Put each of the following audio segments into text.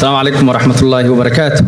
السلام عليكم ورحمة الله وبركاته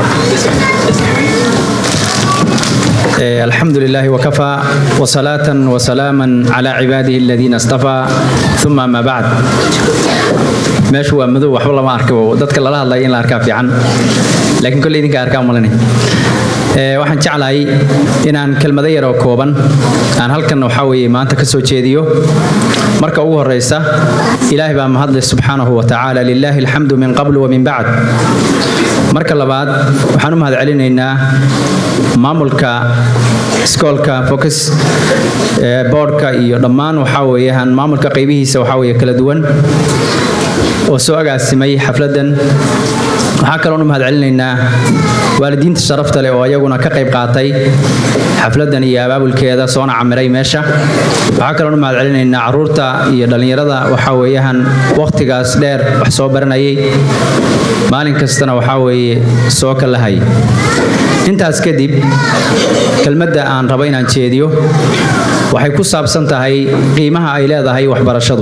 إيه، الحمد لله وكفى وصلاة وسلاما على عباده الذين اصطفى ثم ما بعد meeshu waa madow waxba lama arko dadka lala hadlaya in la arkaa fiican laakiin kolley idinka arkaa malanay Ee, waxaan jeclahay inaan kelmado yar oo kooban aan halkan waxaa weeye maanta ka soo jeediyo marka ugu horeysa ilaahay baa mahadleh subxaanahu wa tacaala lilaahi alxamdu min qablu wa min bacd marka labaad waxaan u mahadcelinaynaa maamulka iskoolka focus ee boardka iyo dhammaan waxaa weeyaan maamulka qaybihiisa waxaa weeye kala duwan oo soo agaasimay xafladdan waxaa kaloon u mahadcelinaynaa waalidiinta sharafta leh oo ayaguna ka qayb qaatay xafladdan iyo abaabulkeeda soona camiray meesha waxaa kaloon u mahadcelinaynaa caruurta iyo dhallinyarada waxaa weeyaan wakhtigaas dheer wax soo baranayay maalin kastana waxaa weeye soo kalahay intaas kadib kelmadda aan rabo inaan jeediyo waxay ku saabsan tahay qiimaha ay leedahay waxbarashadu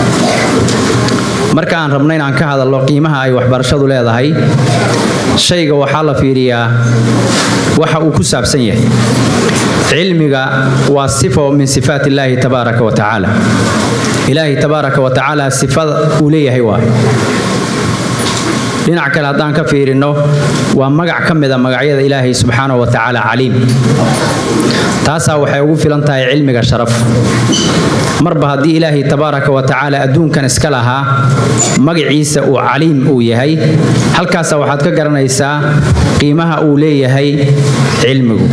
marka aan rabno inaan ka hadalno qiimaha ay waxbarashadu leedahay shayga waxaa la fiiriyaa waxa uu ku saabsan yahay cilmiga waa sifo min sifaat illaahi tabaaraka wa tacaala ilaahi tabaaraka wa tacaala sifada uu leeyahay waa dhinac kale haddaan ka fiirino waa magac ka mida magacyada ilaahay subxaanahu wa tacaala caliim taasaa waxay ugu filan tahay cilmiga sharaf marba haddii ilaahay tabaaraka wa tacaala adduunkan iska lahaa magaciisa uu caliim uu yahay halkaasa waxaad ka garanaysaa qiimaha uu leeyahay cilmigu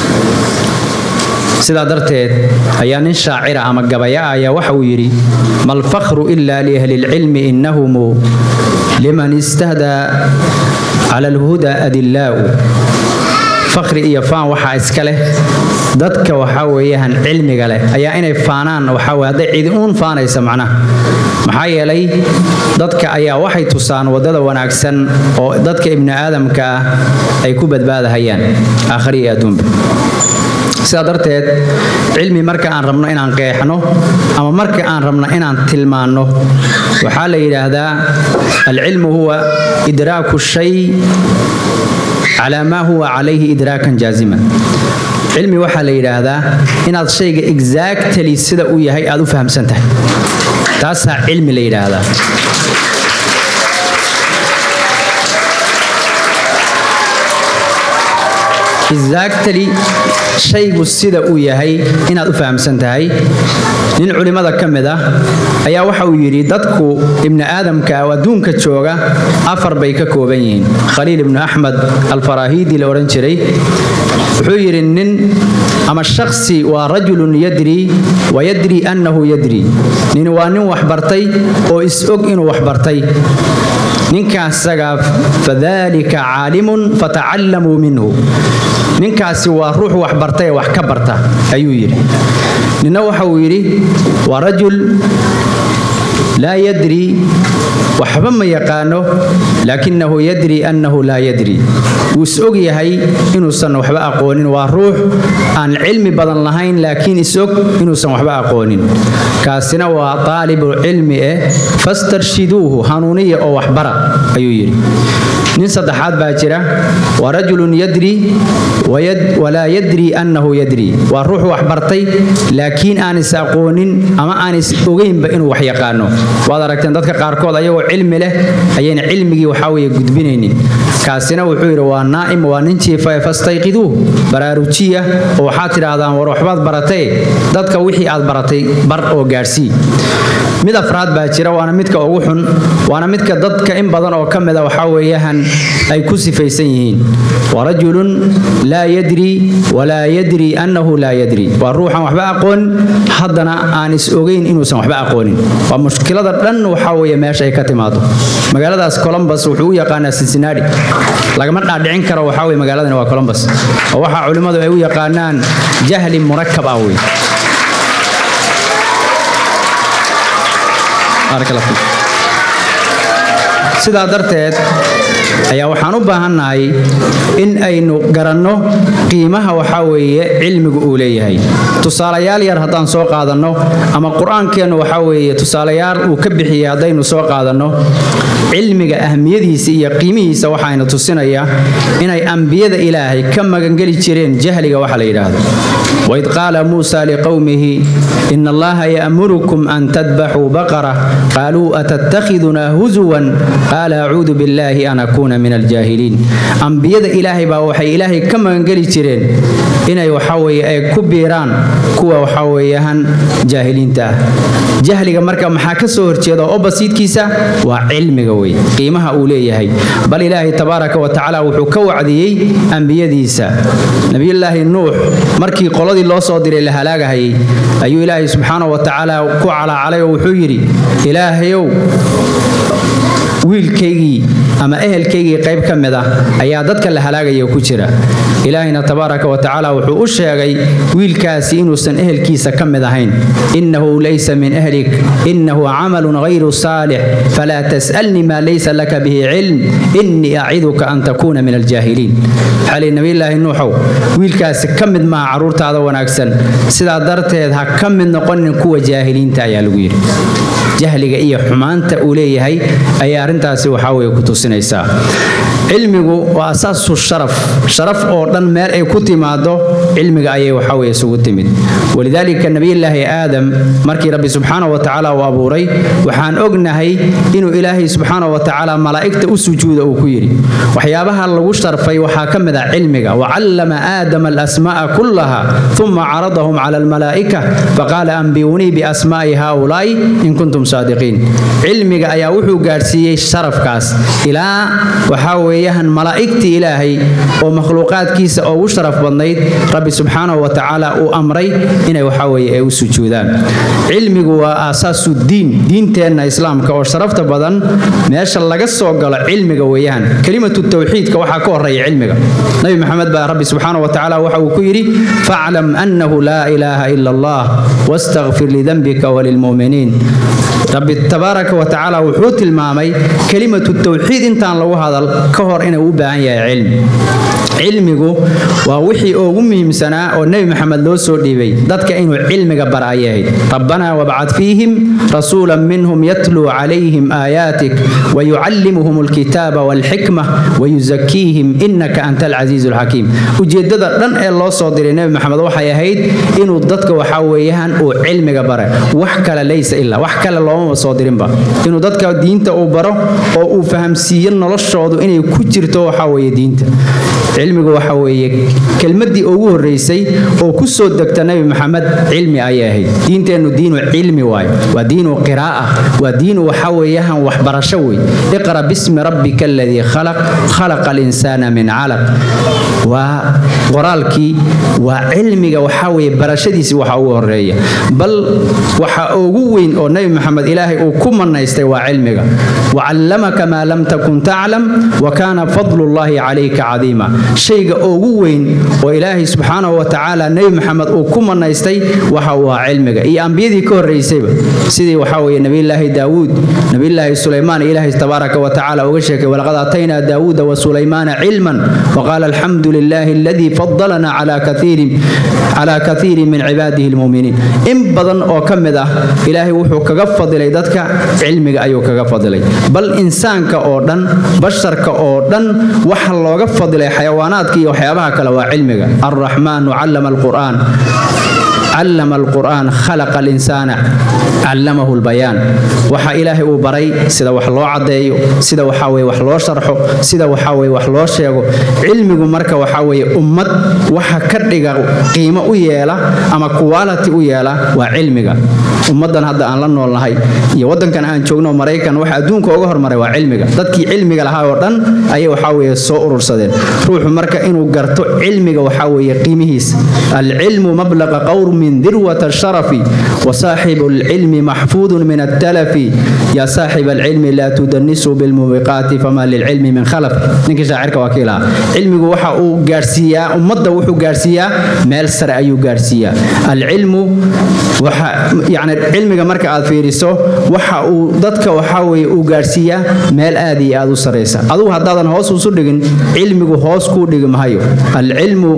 sidaa darteed ayaa nin shaacira ama gabaya ah ayaa waxa uu yidhi malfakhru ila liahli lcilmi innahumu liman istahdaa cala alhuda adillaa'u fakhri iyo faan waxaa iska leh dadka waxaa weeyaan cilmiga leh ayaa inay faanaan waxaa weye hadday cidi uun faanaysa macnaha maxaa yeelay dadka ayaa waxay tusaan waddada wanaagsan oo dadka ibni aadamka ah ay ku badbaadahayaan aakhari iyo adduunba sidaa darteed cilmi marka aan rabno inaan qeexno ama marka aan rabno inaan tilmaanno waxaa la yidhaahdaa alcilmu huwa idraaku shay calaa maa huwa calayhi idraakan jaaziman cilmi waxaa la yidhaahdaa inaad shayga exactly sida uu yahay aad u fahamsan tahay taasaa cilmi la yidhaahdaa exactly shaygu sida uu yahay inaad u fahamsan tahay nin culimmada ka mid ah ayaa waxa uu yidhi dadku ibni aadamka oo adduunka jooga afar bay ka kooban yihiin khaliil ibnu axmed alfaraahiidi la odhan jiray wuxuu yidhi nin ama shaksi waa rajulun yadri wa yadri annahu yadri nin waa nin waxbartay oo is-og inuu waxbartay ninkaasagaa fadalika caalimun fatacallamuu minhu ninkaasi waa ruux wax bartay ee wax ka barta ayuu yidhi ninna waxa uu yidhi waa rajul laa yadri waxba ma yaqaano laakinahu yadri annahu laa yadri wuu is-og yahay inuusan waxba aqoonin waa ruux aan cilmi badan lahayn laakiin is-og inuusan waxba aqoonin kaasina waa taalibu cilmi eh fastarshiduuhu hanuuniya oo waxbara ayuu yidhi nin saddexaad baa jira waa rajulun yadri walaa yadri annahu yadri waa ruux wax bartay laakiin aan is aqoonin ama aan is ogeynba inuu wax yaqaano waad aragteen dadka qaarkood ayagoo cilmi leh ayayna cilmigii waxaa weye gudbinaynin kaasina wuxuu yidhi waa naa'im waa nin jiifa fastayqiduuh baraarujiya oo waxaad tidhaahdaan war waxbaad baratee dadka wixii aad baratay bar oo gaadhsii mid afraad baa jira waana midka ugu xun waana midka dadka in badan oo ka mida waxaa weeyaan ay ku sifaysan yihiin wa rajulun laa yadri walaa yadri annahu laa yadri waa ruuxan waxba aqoon haddana aan is ogeyn inuusan waxba aqoonin waa mushkilada dhan waxaa weeye meesha ay ka timaado magaaladaas columbus wuxuu u yaqaanaa cincinnati lagama dhaadhicin karo waxaa weye magaaladani waa columbus oo waxaa culimmadu ay u yaqaanaan jahli murakab ah wey sidaa darteed ayaa waxaan u baahannahay in aynu garanno qiimaha waxaa weeye cilmigu uu leeyahay tusaalayaal yar haddaan soo qaadanno ama qur-aankeennu waxaa weeye tusaalayaal uu ka bixiyey haddaynu soo qaadanno cilmiga ahmiyadiisa iyo qiimihiisa waxayna tusinaya inay ambiyada ilaahay ka magangeli jireen jahliga waxa la yidhaahdo waid qaala muusa liqowmihi in allaha ya'murukum an tadbaxuu baqara qaaluu atattakhidunaa huzuwan qaala acuudu billaahi an akuuna min aljaahiliin ambiyada ilaahay baa waxay ilaahay ka magangeli jireen inay waxaweye ay ku biiraan kuwa waxaweeyaan jaahiliinta ah jahliga marka maxaa ka soo horjeeda oo basiidkiisa waa cilmiga wey qiimaha uu leeyahay bal ilaahay tabaaraka wa tacaala wuxuu ka wacdiyey ambiyadiisa nebiyullaahi nuux markii qoladii loo soo diray la halaagahayay ayuu ilaahay subxaana wa tacaala ku calaacalay oo wuxuu yidhi ilaahayow wiilkaygii ama ehelkaygii qayb ka mid ah ayaa dadka la halaagaya ku jira ilaahayna tabaaraka wa tacaala wuxuu u sheegay wiilkaasi inuusan ehelkiisa ka mid ahayn innahu laysa min ahlik innahu camalun hayru saalix falaa tas'alnii maa laysa laka bihi cilm innii aciduka an takuuna min aljaahiliin xali nabiyulaahi nuuxow wiilkaasi ka mid maaha carruurtaada wanaagsan sidaa darteed ha ka mid noqonin kuwa jaahiliinta ayaa lagu yidhi jahliga iyo xumaanta uu leeyahay ayaa arrintaasi waxaa weye ku tusinaysaa cilmigu waa asaasu sharaf sharaf oo dhan meel ay ku timaado cilmiga ayay waxaa weye isugu timid walidaalika nebiyullaahi aadam markii rabbi subxaana wa tacaala uu abuuray waxaan ognahay inuu ilaahay subxaana wa tacaala malaa'igta u sujuuda uu ku yidhi waxyaabaha lagu sharfay waxaa ka mid ah cilmiga wacallama aadama alasmaa'a kullaha uma caradahum cala almalaa'ika faqaala ambiyunii biasmaa'i haaulaa'i in kuntum saadiqiin cilmiga ayaa wuxuu gaadhsiiyey sharafkaas ilaa waxaa weeyaan malaa'igtii ilaahay oo makhluuqaadkiisa ugu sharaf badnayd rabbi subxaanahu wa tacaala uu amray inay waxaa weeye ay u sujuudaan cilmigu waa aasaasu diin diinteenna islaamka oo sharafta badan meesha laga soo galo cilmiga weeyaan kelimatu tawxiidka waxaa ka horeeya cilmiga nabi maxamed baa rabbi subxaanahu wa tacaala waxa uu ku yidhi faclam annahu laa ilaaha ila allah wastakfir lidambika walilmu'miniin rabbi tabaaraka wa tacaala wuxuu tilmaamay kelimatu tawxiid intaan lagu hadal ka hor inuu u baahan yahay cilmi cilmigu waa wixii ugu muhiimsanaa oo nebi maxamed loo soo dhiibay dadka inuu cilmiga bara ayay ahayd rabbanaa wabcad fiihim rasuula minhum yatluu calayhim aayaatik wayucallimuhum alkitaaba walxikma wayuzakiihim innaka anta alcasiizu alxakiim ujeeddada dhan ee loo soo diray nebi maxamed waxay ahayd inuu dadka waxaa weeyaan uu cilmiga bara wax kale laysa ilaa wax kale loomaba soo dirinba inuu dadka diinta uu baro oo uu fahamsiiyo noloshoodu inay ku jirto waxaa weeye diinta cilmigu waxa weeye kelmaddii ugu horreysay oo ku soo degta nebi maxamed cilmi ayay ahayd diinteennu diinu cilmi waayo waa diinu qiraa'a waa diinu waxa weeyaan waxbarasho wey iqra bismi rabbika aladii khalaq khalaqa alinsaana min calaq waa qoraalkii waa cilmiga waxaa weeye barashadiisii waxa ugu horeeya bal waxa ugu weyn oo nebi maxamed ilaahay uu ku manaystay waa cilmiga wacallamaka maa lam takun taclam wa kaana fadlullaahi calayka cadiima shayga ugu weyn oo ilaahay subxaanahu wa tacaala nebi maxamed uu ku manaystay waxa uu ahaa cilmiga iyo ambiyadii ka horraysayba sidii waxaa weeye nebiyullaahi daawuud nebiyullaahi sulaymaan ilaahay tabaaraka wa tacaala uga sheekay walaqad aataynaa daawuuda wa sulaymaana cilman waqaala alxamdu lilaahi aladii fadalana calaa kaiirin min cibaadihi lmuminiin in badan oo ka mid ah ilaahay wuxuu kaga fadilay dadka cilmiga ayuu kaga fadilay bal insaanka oo dhan basharka oo dhan waxa looga fadilay xayawaanaadka iyo waxyaabaha kale waa cilmiga alraxmaanu callama alqur'aan callama alqur'aan khalaqa alinsaana callamahu lbayaan waxa ilaahay uu baray sida wax loo caddeeyo sida waxaa weye wax loo sharxo sida waxaa weye wax loo sheego cilmigu marka waxaa weeye ummad waxa ka dhiga qiimo u yeela ama quality u yeela waa cilmiga ummaddan hadda aan la noolnahay iyo waddankan aan joogno maraykan waxa adduunka uga hormaray waa cilmiga dadkii cilmiga lahaa oo dhan ayay waxaa weeye soo urursadeen ruuxu marka inuu garto cilmiga waxaa weeye qiimihiisa alcilmu mablaqa qawr من ذروة الشرف وصاحب العلم محفوظ من التلف يا صاحب العلم لا تدنسوا بالموبقات فما للعلم من خلف نينك شاعرك وكيلا علمي وحا او غارسيا امدا وحو غارسيا ميل سر ايو غارسيا العلم waxa yacni cilmiga marka aad fiiriso waxa uu dadka waxaa weeye uu gaadhsiiyaa meel aad iyo aad u saraysa adugu haddaadan hoos usu dhigin cilmigu hoos kuu dhigi mahayo alcilmu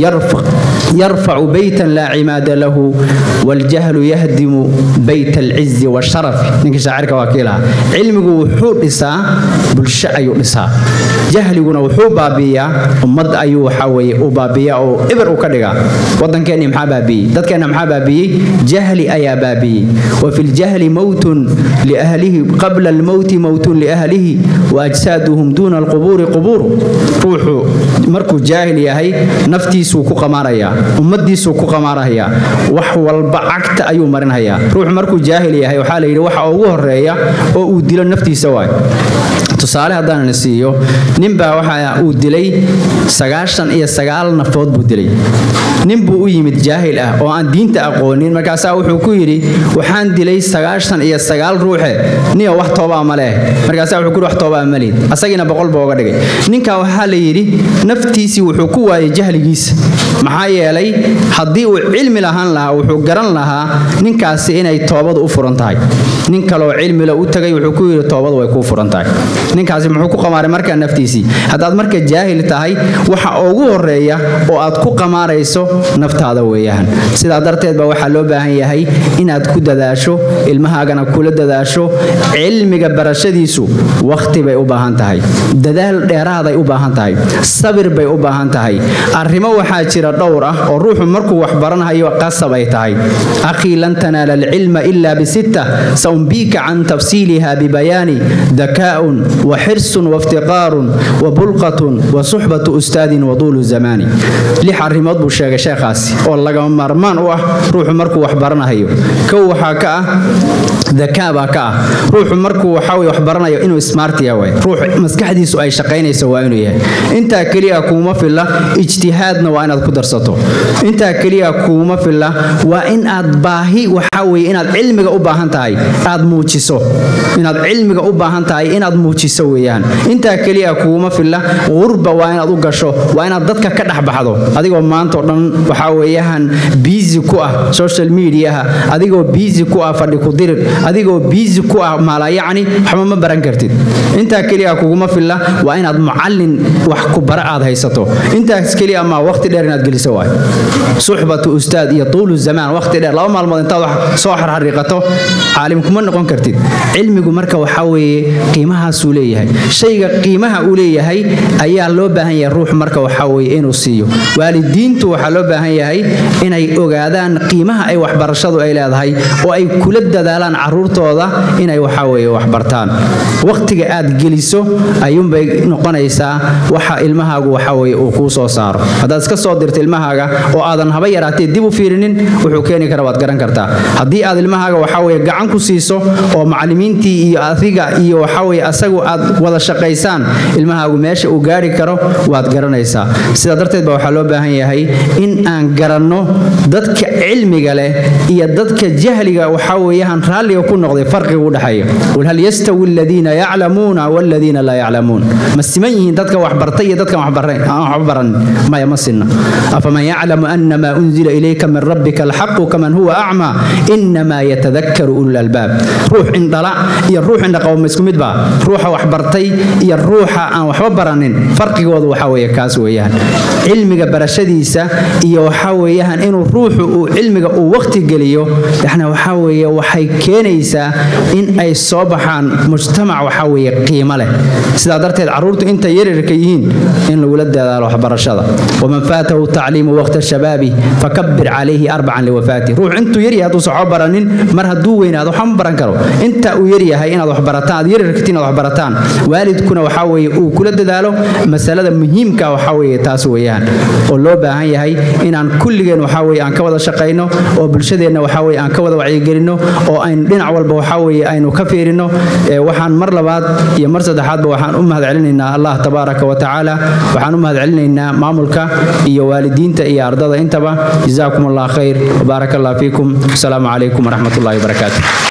yarfacu beytan laa cimaada lahu waljahlu yahdimu beyt alcizi washarafi ninkii shaacirka waa kii lahaa cilmigu wuxuu dhisaa bulsho ayuu dhisaa jahliguna wuxuu baabiiyaa ummad ayuu waxaa weeye u baabiiyaa oo ibir u ka dhigaa waddankeenni maxaa baabiiyey dadkeenna maxaa baabiiyey jahli ayaa baabiiyey wa fi ljahli mowtun liahlihi qabla almowti mowtun liahlihi wa ajsaaduhum duuna alqubuuri qubuuru ruuxu markuu jaahil yahay naftiisuu ku qamaarayaa ummadiisuu ku qamaarayaa wax walba cagta ayuu marinhayaa ruuxu markuu jaahil yahay waxaa la yidhi waxa ugu horeeya oo uu dilo naftiisa waay tusaale haddaanana siiyo ninbaa waxa uu dilay sagaashan iyo sagaal nafood buu dilay nin buu u yimid jaahil ah oo aan diinta aqoonin markaasaa wuxuu ku yidhi waxaan dilay sagaashan iyo sagaal ruuxe niyo wax toobaa ma leh markaasaa wuxuu ku yidhi wax toobaa ma lihid asagiina boqol buu oga dhigay ninkaa waxaa la yidhi naftiisii wuxuu ku waayay jahligiisa maxaa yeelay haddii uu cilmi lahaan lahaa wuxuu garan lahaa ninkaasi inay toobadu u furan tahay nin kaleoo cilmile u tagay wuxuu ku yidhi toobadu way kuu furan tahay ninkaasi muxuu ku qamaaray markaa naftiisii haddaad marka jaahil tahay waxa ugu horeeya oo aad ku qamaarayso naftaada weeyaan sidaa darteed ba waxaa loo baahan yahay inaad ku dadaasho ilmahaagana kula dadaasho cilmiga barashadiisu wakhti bay u baahan tahay dadaal dheeraaday u baahan tahay sabir bay u baahan tahay arrimo waxaa jira dhowr ah oo ruuxu markuu wax baranhayo qasab ay tahay akhii lan tanaala alcilma ila bisitta saumbiika can tafsiiliha bibayaani dakaa'un وحرص وافتقار وبلقة وصحبة أستاذ وطول الزمان لح arrimood buu sheegay sheekhaasi oo lagama maarmaan u ah ruuxu markuu wax baranayo kow waxaa ka ah dakaa baa ka ah ruuxu markuu waxaa wax baranayo inuu smart yahay ruux maskaxdiisu ay shaqaynayso waa inuu yahay intaa keliya kuuma filla ijtihaadna waa inaad ku darsato intaa keliya kuuma filla waa in aad baahi waxaa weeye inaad cilmiga u baahan tahay aad muujiso inaad cilmiga u baahan tahay inaad muujiso weeyaan intaa keliya kuuma filla qurba waa inaad u gasho waa inaad dadka ka dhex baxdo adigoo maanta oo dhan waxaa weeyaan biisi ku ah social mediaha adigoo biisi ku ah fadhi ku dirir adigoo biisi ku ah maalayacni waxba ma baran kartid intaa keliya kuguma filla waa inaad mucallin wax ku bara aad haysato intaas keliya maa waqti dheer inaad geliso waay suxbatu ustaad iyo tuulu zamaan waqti dheer laba maalmood intaad wax soo xarxariiqato caalim kuma noqon kartid cilmigu marka waxaa weeye qiimahaasuu leeyahay shayga qiimaha uu leeyahay ayaa loo baahan yahay ruux marka waxaa weeye inuu siiyo waalidiintu waxaa loo baahan yahay inay ogaadaan qiimaha ay waxbarashadu ay leedahay oo ay kula dadaalaan caruurtooda inay waxaa weeye waxbartaan waqtiga aad geliso ayuunbay noqonaysaa waxa ilmahaagu waxaa weeye uu kuu soo saaro haddaad iska soo dirto ilmahaaga oo aadan haba yaraatee dib u fiirinin wuxuu keeni kara waad garan kartaa haddii aad ilmahaaga waxaa weeye gacan ku siiso oo macallimiintii iyo adiga iyo waxaa weeye asagu aad wada shaqaysaan ilmahaagu meesha uu gaari karo waad garanaysaa sidaa darteed ba waxaa loo baahan yahay in aan garanno dadka cilmiga leh iyo dadka jahliga waxaa weeyaan raalliga ku noqday farqiga u dhexeeya qul hal yastawi aladiina yaclamuuna waladiina laa yaclamuun ma siman yihiin dadka waxbartay iyo dadkan waxba baran maya ma sinna afaman yaclamu anama unzila ilayka min rabbika alxaqu kaman huwa acmaa inamaa yatadakaru ulul albaab ruux indhala iyo ruux indhaqabo ma isku mid baa ruuxa waxbartay iyo ruuxa aan waxba baranin farqigoodu waxaa weeye kaas weeyaan cilmiga barashadiisa iyo waxaa weeyaan inuu ruuxu uu cilmiga uu waqti geliyo yani waxaa weeye waxay keenaysaa in ay soo baxaan mujtamac waxaa weeye qiimo leh sidaa darteed carruurtu intay yaryarka yihiin in lagula dadaalo waxbarashada waman faatahu tacliimu waqta shabaabi fakabir calayhi arbacan liwafaati ruux intuu yaryahay hadduusan waxba baranin mar hadduu weynaado waxba ma baran karo inta uu yaryahay inaad waxbarataan aad yaryarkati inaad waxbarataan waalidkuna waxaa weeye uu kula dadaalo masalada muhiimka waxaa weeye taas weeyaan oo loo baahan yahay inaan kulligeen waxaa weeye aan ka wada shaqayno oo bulshadeenna waxaa weeye aan ka wada wacyigelinno oo aynu dhinac walba waxaa weeye aynu ka fiirino waxaan mar labaad iyo mar saddexaadba waxaan u mahad celinaynaa allah tabaaraka wa tacaala waxaan u mahad celinaynaa maamulka iyo waalidiinta iyo ardada intaba jazaakum allah khayr wbaaraka allah fiikum asalaamu calaykum waraxmat ullahi wabarakaatu